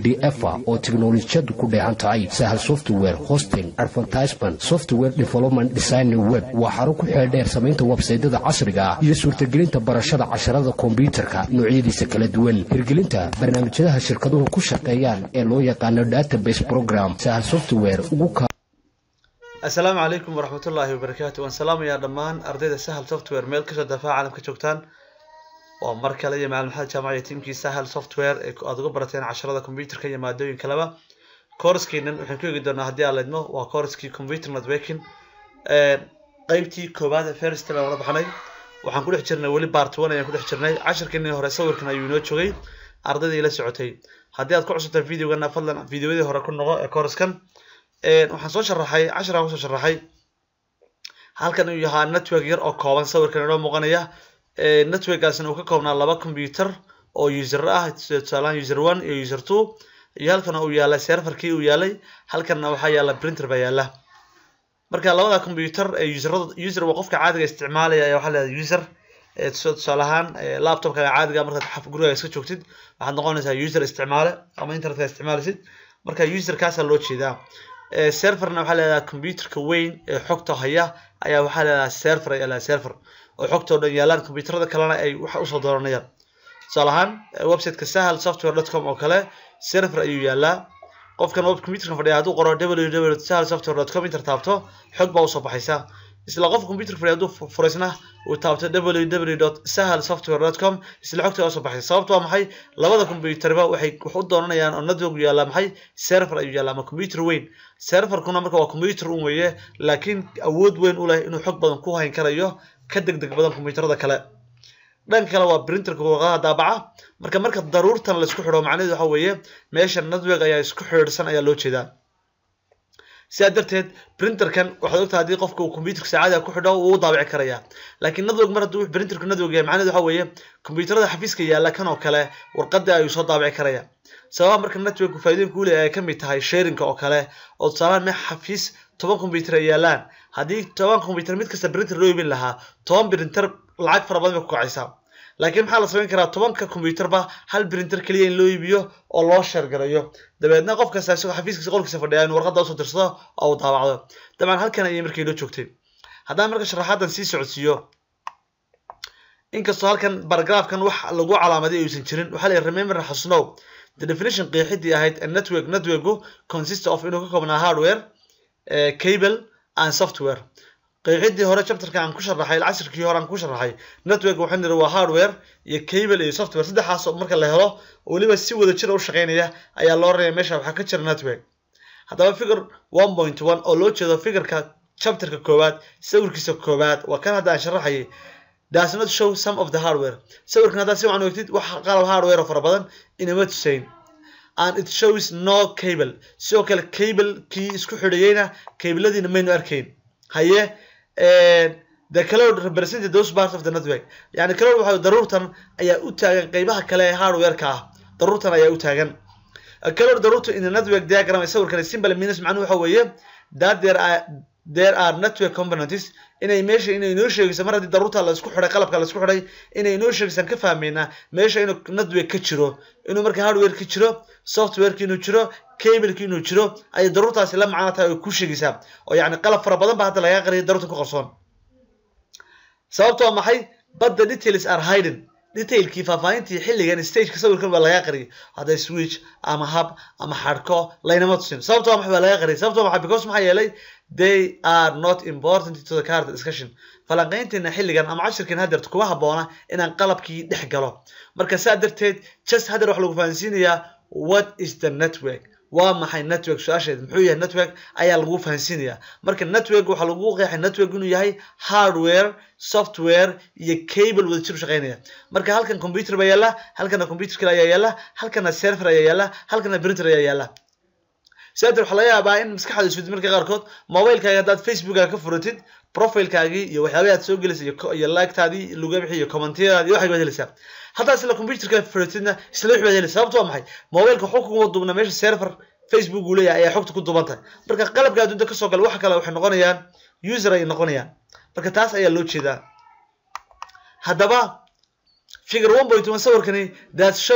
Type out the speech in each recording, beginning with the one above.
d f oo tiknolojiyadu ku dheehan tahay sahal software hosting advertisement software development design web waa xarun ku xeeldheer samaynta websaydyada casriga ah iyo suurtagelinta barashada casharada kombyutarka noocyadiisa kala duwan hirgelinta barnaamijyadaha shirkaduhu ku shaqeeyaan ee loo yaqaano database program sahal software ugu assalaamu calaykum waraxmatullaahi wabarakaatu waan salaamayaa dhammaan ardayda sahal software meel kasoo dafaa caalamka joogtaan waa mar kale iyo macalin maxamed jaamac iyo tiimkii sahal software ee aad uga barateen casharada computerka iyo maadooyin kaleba kooraskeenan waxaan ku eegi doonaa haddii aan leedmo waa kooraskii computer networking qeybtii koowaad ee first baan wala baxnay waxaan ku dhex jirnay weli part one ayaan ku dhex jirnay casharkeenii hore sawirkan ayuu inoo joogay ardaydii la socotay haddii aad ku cusubtahay videogana fadlan videoyadii hore ku noqo ee kooraskan waxaan soo sharaxay casharaan kusoo sharaxay halkan uu yahaa network yar oo kooban sawirkan inoo muuqanaya networkaasina uu ka koobnaa laba computer oo user ah tusaalaan user one iyo user two iyo halkan uu yaalay serverkii uu yaalay halkanna waxaa yaala printer baa yaala marka labada computer ee userada user waa qofka caadiga isticmaalaya ayaa waxaa leedahay user tusaale ahaan laptopkaaga caadiga markaad gurigaaga iska joogtid waxaad noqonaysaa user isticmaale ama internetka isticmaalisid marka userkaasaa loo jeedaa serverna waxaa leedahay computerka weyn ee xogta haya ayaa waxaa leedahay server ayaa leedahay server oo xogtoo dhan yaalaan computerada kalena ay waxa usoo dooranayaan tusaale ahaan websiteka sahal software dot com oo kale server ayuu yaalaa qofkan web computerka fadhiya hadduu qoro www sahal software dot com inter taabto xog baa usoo baxaysa isla qof computerka fadhiya hadduu furaysna uu taabto www dot sahal software dot com isla xogta usoo baxaysa sababtu waa maxay labada computerba waxay wax u doonanayaan oo network yaallaa maxay server ayuu yaallaa ama computer weyn serverkuna marka waa computer un weeye laakiin awood weyn u leh inuu xog badan ku hayn karayo ka deg deg badan computerada kale dhanka kale waa printerka warqadaha daabaca marka marka daruurtan la isku xidho macnaheedu waxa weeye meesha network ayaa isku xidhiidhsan ayaa loo jeedaa sidaa darteed printerkan waxaad ogtahay haddii qofka uu computerka saacada ku xidho wuu daabici karayaa laakiin network mar hadduu printerku network yahay macnaheedu waxa weeye computerada xafiiska yaalla kan oo kale warqada ayuu soo daabici karaya sababa marka network faa'iidooyinka uu leeyahay ay ka mid tahay sharinka oo kale oo tusaalahan meel xafiis toban computer ay yaalaan haddii toban computer mid kasta printer loo iibin lahaa toban printer lacag fara badan bay ku kacaysaa laakiin maxaa la samayn karaa tobanka computerba hal printer keliya in loo iibiyo oo loo sheergarayo dabeedna qof kasta isagoo xafiiskiisa qolkiisa fadhiya inuu warqadda usoo dirsado oo uu daabacdo dabcan halkan ayay markii loo joogtay haddaan marka sharaxaadan sii socodsiiyo inkastoo halkan baragraafkan wax lagu calaamaday ayuusan jirin waxaa la remember xusnow the definition qeexidii ahayd a network networku consist of inuu ka koobnaa hardware cable and software qeexidii hore chapterka aan ku sharaxay casirkii hore aan ku sharaxay network waxaan niri waa hardware iyo cable iyo software saddexaas marka la helo weliba si wada jira u shaqeynaya ayaa loo reebay meesha waxaa ka jira network haddaba figure one point one oo loo jeedo figureka chapterka koowaad sawirkiisa koowaad waa kan hadda aan sharaxayay does not show some of the hardware sawirkan haddaad si wacan ogtid wax qalab hardware oo fara badan inama tusayn and it shows no cable sidoo kale cable kii isku xidhayeyna cabladiina maynu arkayn haye the cloud represented those parts of the network yani cloud waxa daruurtan ayaa u taagan qeybaha kale ee hardware-ka ah daruurtan ayaa u taagan cloud daruurta in the network diagram ee sawirkan simple means macnuhu waxa weeye that there are there are network components inay meesha inay inoo sheegayso mar haddii daruurta la isku xidhay qalabka la isku xidhay inay inoo sheegaysaan ka fahmaynaa meesha inuu network ka jiro inuu marka hardware ka jiro softwareki inuu jiro cableki inuu jiro ayay daruurtaasi la macno tahay oo ku sheegaysaa oo yacni qalab fara badan ba hadda lagaa qariyay daruurta ku qarsoon sababto waa maxay but the details are hidden detailkii faahfaahintii xilligan stageka sawirkan waa lagaa qariyay hadday switch ama hub ama xadhko laynama tusin sababto waa maxay waa lagaa qariyay sababto waa maxay because maxaa yeelay they are not important to the current discussion falanqaynteena xilligan ama cashirkan hadeerta kuma habboona inaan qalabkii dhex galo marka saa darteed just hadeer waxa lagu fahansiinayaa what is the network waa maxay network su-aasheed muxuu yahay network ayaa lagu fahansiinayaa marka network waxaa lagu qeexay network inuu yahay hardware software iyo cable wada jir u shaqeynaya marka halkan computer baa yaalla halkana computer kale ayaa yaalla halkana server ayaa yaalla halkana printer ayaa yaalla sidaa waxaa laga yaabaa in maskaxda isfid marka qaarkood mobilekaaga haddaad facebookaga ka furatid profilekaagii iyo waxyaabaha aad soo gelaysa iyo lagtaadii laga bixi iyo commentiyadaadi waxay baad helaysaa haddaa isla computerka furatidna isla wix baad helaysa sababto waa maxay mobilka waxu kuma duubna meesha server facebook uu leeyahay ayaa xogta ku duuban tahay marka qalabka adduunta kasoo gala waxa kale waxay noqonayaan user ay noqonayaan marka taas ayaa loo jeedaa haddaba figure one point one sawirkani that show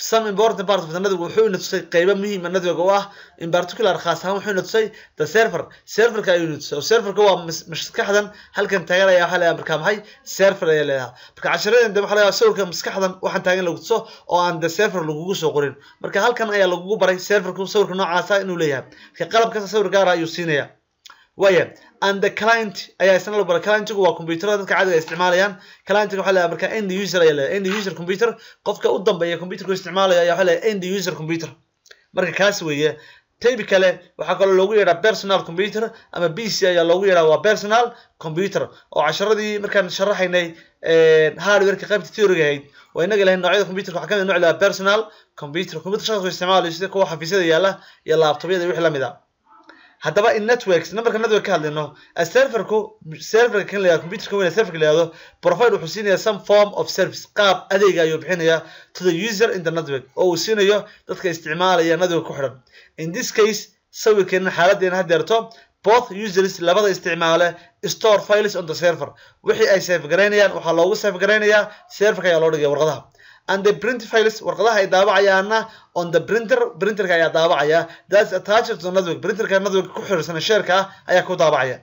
some important part of the network wuxuu ina tusay qaybo muhiima network oo ah in particular khaas ahaan wuxuu ina tusay the server serverka ayuu ina tusay oo serverka waa maskaxdan halkan taagan ayaa waxaa leeyahay markaa maxay server ayaa leedahay marka casharadan waxaa leeyahay sawirka maskaxdan waxaan taagan lagu tuso oo aan the server lagugu soo qorin marka halkan ayaa lagugu baray serverku sawirka noocaasa inuu leeyahay marka qalab kasta sawir gaara ayuu siinaya waya and the client ayaa isna la baray clientigu waa computerada dadka caadiga isticmaalayaan clientiga waxaa leeyahay marka end user ayaa leeyahay end user computer qofka u dambeeya computerku isticmaalaya ayaa waxaa leeyahay end user computer marka kaas weeye taybi kale waxaa kaloo loogu yeedhaa personal computer ama b c ayaa loogu yeedhaa waa personal computer oo casharadii markaan sharaxaynay hardwareka qaybta theoryga ahayd waa inaga lahayn noocyada computerka waxaa kamid nooc lahaa personal computer computer shaqadku isticmaalayo sida kuwa xafiisyada yaala iyo laptopyada iyo wixii lamid a haddaba in networks numberka network ka hadlayno serverku serverka kan layihahdo computerka weyn serverka layihahdo provide wuxuu siinaya some form of service qaab adeega ayuu bixinaya to the user in the network oo uu siinayo dadka isticmaalaya network ku xidhan in this case sawirkeena xaaladeena hadeerto both users labada isticmaale store files on the server wixii ay save garaynayaan waxaa loogu save garaynayaa serverka ayaa loo dhigaya warqadaha and the print files warqadaha ay daabacayaana on the printer printerka ayaa daabacaya that's attached to the network printerka network ku xiriirsan sheerka ah ayaa ku daabacaya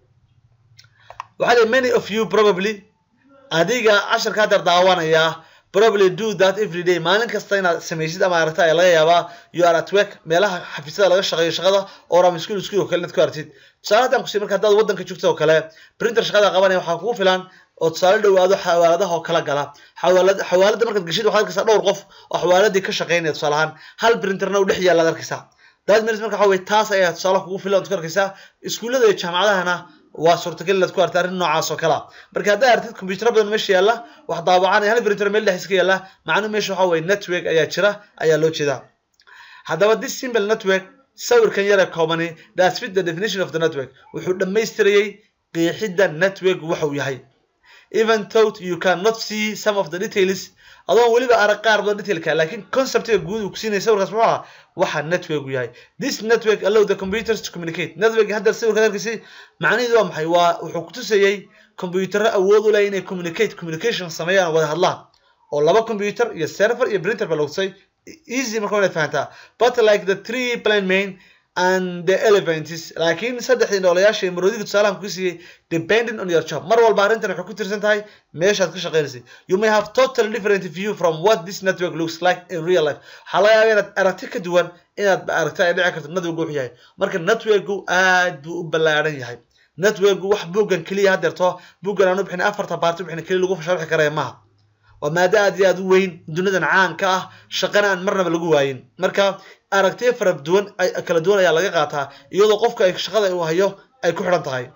waxaa leeyahay many of you probably adiga casharka haddeer daawanaya probably do that every day maalin kasta inaad samaysid ama aragta ayaa laga yaabaa you are at work meelaha xafiisyada laga shaqeeyo shaqada oo ram school school oo kale inaad ku aragtid tusaale haddaan kusiiy marka haddaad waddanka joogto oo kale printer shaqada qabanaya waxaa kugu filan oo tusaale dhowaado xawaaladaha oo kala gala xawaalad xawaalada markaad geshid waxaad arkaysaa dhowr qof oo xawaaladii ka shaqeynaya tusaale ahaan hal printerna u dhex yaalla ad arkaysaa that means marka waxa weye taas ayaa tusaale kugu filan ood ku arkaysaa iskuullada iyo jaamacadahana waa suurtagal inaad ku arta arrin noocaas oo kale marka haddaa artid combyutero badan meesha yaalla wax daawacanaya hal printer meel dhex iska yaalla macnuhu meesha waxa weye network ayaa jira ayaa loo jeedaa haddaba this simple network sawirkan yare koobani that's fit the definition of the network wuxuu dhammaystirayay qeexidda network waxa uu yahay even though you cannot see some of the details adoon weliba arag qaar badan detailka laakiin conceptiga guud uu kusiinaya sawirkaas muxuu ahaa waxa network uu yahay this network allow the computers to communicate network hadda sawirka arkaysi macnaheedu waa maxay waa wuxuu kutusayay computerro awood u leh inay communicate communication sameeyaan wada hadlaan oo laba computer iyo server iyo printer ba lagu tusay easy marka inaad fahantaa but like the three plan main and the elephants laakiin saddexdii noolayaasha ee maroodiga tusaalahan ku siiyey depending on your job mar walba arrintan waxay ku tirsan tahay meeshaad ka shaqaynaysay you may have totally different view from what this network looks like in real life waxaa laga yaabaa inaad aragti ka duwan inaad aragta ay dhici karto network wuxuu yahay marka networku aad buu u ballaaran yahay networku wax buuggan keliya hadeerto buuggan aanu bixin afarta baarti bixin keliya lagu sharxi karaya maaha waa maado aad iyo aad u weyn dunidan caanka ah shaqana aan marnaba lagu waayin marka aragtiyo fara duwan kala duwan ayaa laga qaataa iyadoo qofka ay shaqada uu hayo ay ku xidhan tahay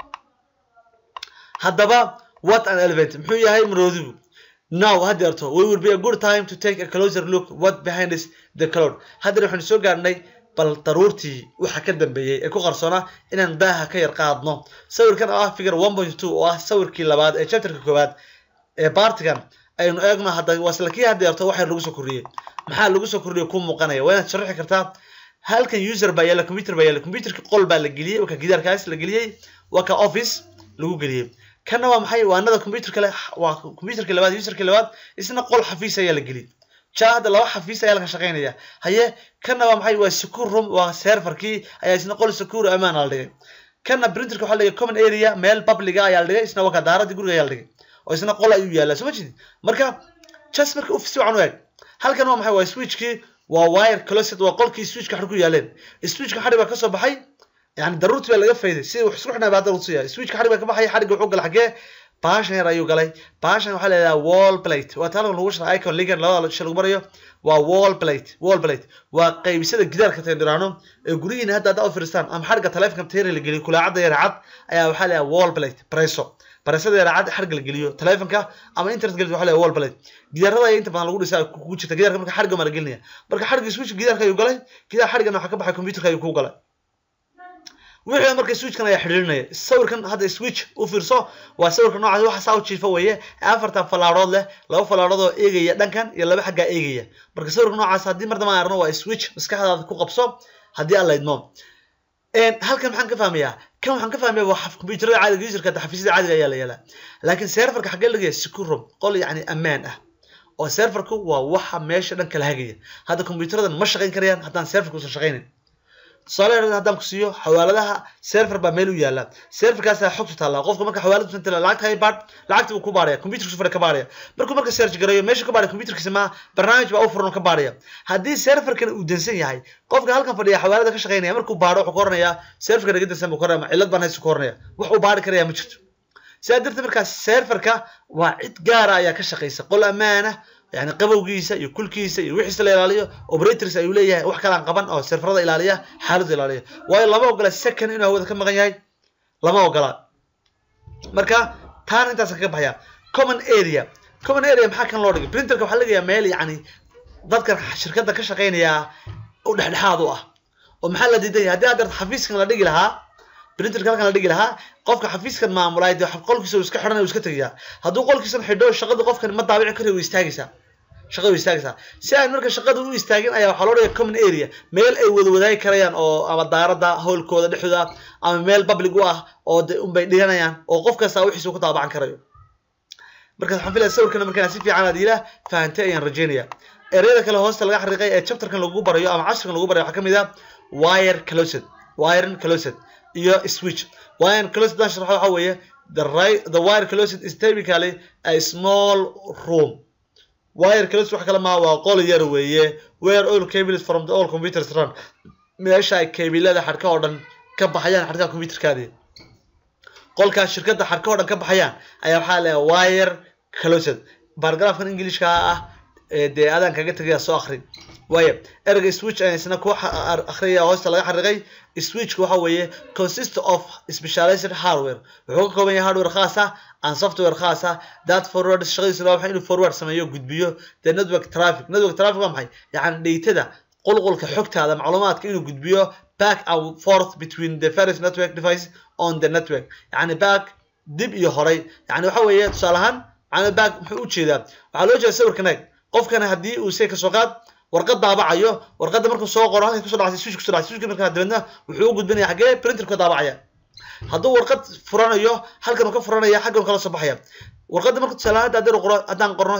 haddaba what an elephant muxuu yahay maroodigu now hadeerto we will be a good time to take a closer look what behind is the cloud haddeer waxaanu soo gaarnay bal daruurtii waxa ka dambeeyey ee ku qarsoona inaan daaha ka yar qaadno sawirkan oo ah figure one point two oo ah sawirkii labaad ee chapterka koowaad ee baartigan aynu eegno hadda waa isla kii hadeerto waxaa lagu soo kordhiyey maxaa lagu soo kordhiyey ku muuqanaya waa inaad sharaxi kartaa halkan user baa yaalla computer baa yaalla computerka qol baa la geliyey waa ka gidaarkaas la geliyey waa ka office lagu geliyey kana waa maxay waa anada computer kale waa computerka labaad userka labaad isna qol xafiis ayaa la geliyey jaa hadda laba xafiis ayaa laga shaqaynaya haye kana waa maxay waa secure room waa serverkii ayaa isna qol secure amaan la dhigay kana printerka waxaa la dhigay common area meel publica ayaa la dhigay isna waa ka daaradii guriga ayaa la dhigay oo isna qol ayuu yaallaa soo ma jeedid marka just marka uf si wacan u eeg halkan waa maxay waa switchkii waa wire closet waa qolkii switchka xadhi ku yaaleen switchka xadhi baa kasoo baxay yani daruurti baa laga fayday si wax isku xidhnaa baa hadda lagu siyaa switchka xadhi baa ka baxay xadhiga wuxuu galay xagee baashan yar ayuu galay baashan waxaa la yidhaha wall plate waa taalkan lagu shara icon ligan labada sha lagu marayo waa wall plate wall plate waa qaybisada gidaarka tendiraano ee guryihiina hadda hadda u fiirstaan ama xadhigga taleefonka teeri la geliyo kulaacadda yar cad ayaa waxaa la yidhaha wall plate preso baresada yar cad xadhigga la geliyo taleefonka ama internet geliyo waxaa la yidhaha wall plate gidaarada ayaa inta badan lagu dhisaa ku jirta gidaarka marka xadhigga maa la gelinaya marka xadhigga switch gidaarka ayuu galay gidaar xadhiggan waxaa ka baxay computerka ayuu ku galay wixii marka switchkan ayaa xidhiirinaya sawirkan hadda switch u fiirso waa sawirka noocaas waxa saa u jiifa weeye afartan falaarood leh laba falaarood oo eegaya dhankan iyo laba xaggaa eegaya marka sawirka noocaas haddii mar dama arno waa switch maskaxdaada ku qabso haddii aan laydmo halkan maxaan ka fahmayaa kan waxaan ka fahmaya waa computerada caadiga userka xafiisyada caadiga ayaa la yeelaa laakiin serverka xaggee lagaya secure room qol yacni ammaan ah oo serverku waa waxa meesha dhan kala hagaya hadda kombiyuutaradan ma shaqayn karayaan haddaan serverka usan shaqaynin tusaale haddaan ku siiyo xawaaladaha server baa meel u yaala serverkaasaa xogtu taallaa qofka marka xawaaladu san tala lacagta hay baadh lacagta buu ku baaraya computerkiisu fadhi ka baaraya markuu marka search garayo meesha ka baaraya computerkiisa ma barnaamij baa u furan oo ka baaraya haddii serverkan uu dansan yahay qofka halkan fadhiya xawaalada ka shaqaynaya markuu baadho wuxuu ka oranayaa serverka naga dansan buu ka oranaya cillad baan haysu ka oranaya wax uu baari karaya ma jirto sidaa darteed markaa serverka waa cid gaara ayaa ka shaqaysa qol ammaana yani qabowgiisa iyo kulkiisa iyo wixiisa la ilaaliyo operators ayuu leeyahay wax kalaan qaban oo serverada ilaaliya xaaladda ilaaliya waayo lama ogola second inuu hawada ka maqan yahay lama ogola marka taana intaas kaga baxaya common area common area maxaa kan loo dhigay printerka waxaa lagayaa meel yani dadka shirkadda ka shaqaynaya u dhexdhexaad u ah oo maxaa la diidan yahay haddii aad darto xafiiskan la dhigi lahaa printerka halkan la dhigi lahaa qofka xafiiskan maamulay dee qolkiisa uu iska xidhanay uu iska tegayaa hadduu qolkiisan xidho shaqada qofkan ma daabici karayo way istaagaysaa shaqada way istaagaysaa si aan marka shaqada u istaagin ayaa waxaa loo dhigay common area meel ay wada wadaagi karayaan oo ama daaradda howlkooda dhexdooda ama meel public u ah oo de unbay dhiganayaan oo qof kasta wixiisa ku taabacan karayo marka waxaan filaya sawirkana markaan si fiican aad ila fahantay ayaan rajeynaya ereyada kale hoosta laga xariiqay ee chapterkan lagu barayo ama casharkan lagu barayo waxaa kamid ah wire closet wiren closet iyo switch wiren closet dan sharaxo waxa weeye the right the wire closet is typically a small room wire closet wax kale maa waa qol yar weeye where all cables from the all computers run meesha ay kabilada xadhka oo dhan ka baxayaan xadhkaha computerkaadii qolkaas shirkadda xadhka oo dhan ka baxayaan ayaa waxaa leeyahay wire closet bargraafkan englishka ah dee adaan kaga tegaya soo akri waayo ereyga switch ayaan isna ku akhriyaya hoosta laga xariiqay switchka waxa weeye consist of specialized hardware wuxuu ka kooban yahay hardware khaas ah and software khaas ah that forward shaqadiisa waa waxay inuu forward sameeyo gudbiyo the network traffic network traffic waa maxay yacni dheytada qulqulka xogtaada macluumaadka inuu gudbiyo back and forth between the various network devices on the network yacni back dib iyo horay yacni waxa weeye tusaale ahaan macna back muxuu u jeedaa waxaa loo jeeda sawirkan eeg qofkana haddii uu say kasoo qaad warqad daabacayo warqadda markuu soo qoro halkay kusoo dhacday switch kusoo dhacday switchka markaa dabeedna wuxuu u gudbinaya xaggee printerka daabacaya hadduu warqad furanayo halkan uu ka furanaya xaggan kala soo baxaya warqadda marka tusaale ahaan haddaan qoro haddaan qorno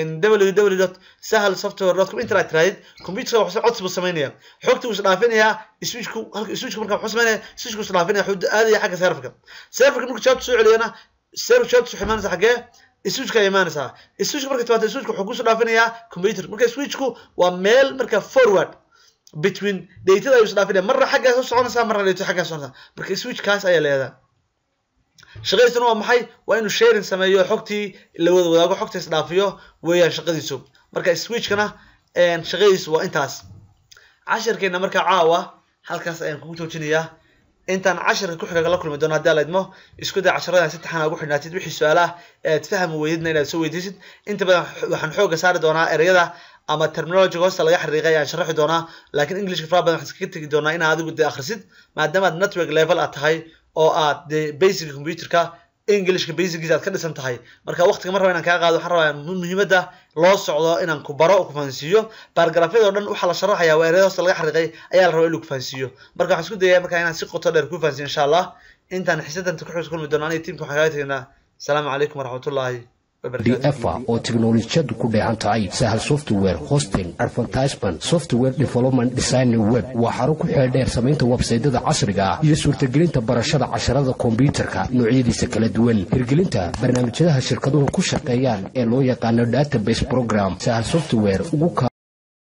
www sahal software dot com internet tirahdid computerka wuxuu codsi buu samaynaya xogta wuu isdhaafinayaa switchku halka switchku marka wuxuu samaynaya switchku isdhaafinaya wuxuu aadaya xagga serverka serverka markuu jawaabta soo celiyana server jawaabta wuxuu imaanaysa xaggee switchka imaanaysaa switchka marka timaado switchka wuxuu kusoo dhaafinayaa computer marka switchku waa meel marka forward between datada ayuu isdhaafinaya marna xaggaas u soconaysaa marna dayto xaggaas soconaysaa marka switchkaas ayaa leedahay shaqadiisuna waa maxay waa inuu sharing sameeyo xogtii la wada wadaago xogta isdhaafiyo weeyaan shaqadiisu marka switchkana shaqadiisu waa intaas cashirkeena marka caawa halkaas ayaan kugu joojinayaa intaan casharka ku xiga la kulmi doono haddii ala idmo isku day casharada si taxana ugu xidhnaatid wixii su-aalaha ead fahmi weydidna inaad soo weydiisid inta badan waxaan xooga saari doonaa ereyada ama terminology hoosta laga xariiqay ayaan sharaxi doonaa laakiin englishka fara badan waxaan iskaga tegi doonaa inaad adigu dee akhrisid maadaama aad network level aad tahay oo aad dee basic computerka englishka basicgiisa aad ka dhisan tahay marka waqtiga mar raba inaan kaa qaado waxaan rabaa muhiimadda loo socdo inaan ku baro ku fahansiiyo baargaraafyada oo dhan waxaa la sharaxaya waa ereyada hoosta laga xariiqay ayaa la rabaa in lagu fahansiiyo marka waxaan isku dayaya marka inaan si qoto dheer ku fahansiyo insha allah intaan xisadanta ku xigta kulmi doono aniga tiimka waxaan kaga tegnaa asalaamu calaykum waraxmatullaahi dfa oo tiknolojiyadu ku dheehan tahay sahal software hosting advertisement software development design web waa xarun ku xeel dheer samaynta websaydada casriga ah iyo suurtagelinta barashada casharada kombyutarka noocyadiisa kala duwan hirgelinta barnaamijyadaha shirkaduhu ku shaqeeyaan ee loo yaqaano database program sahal software ugu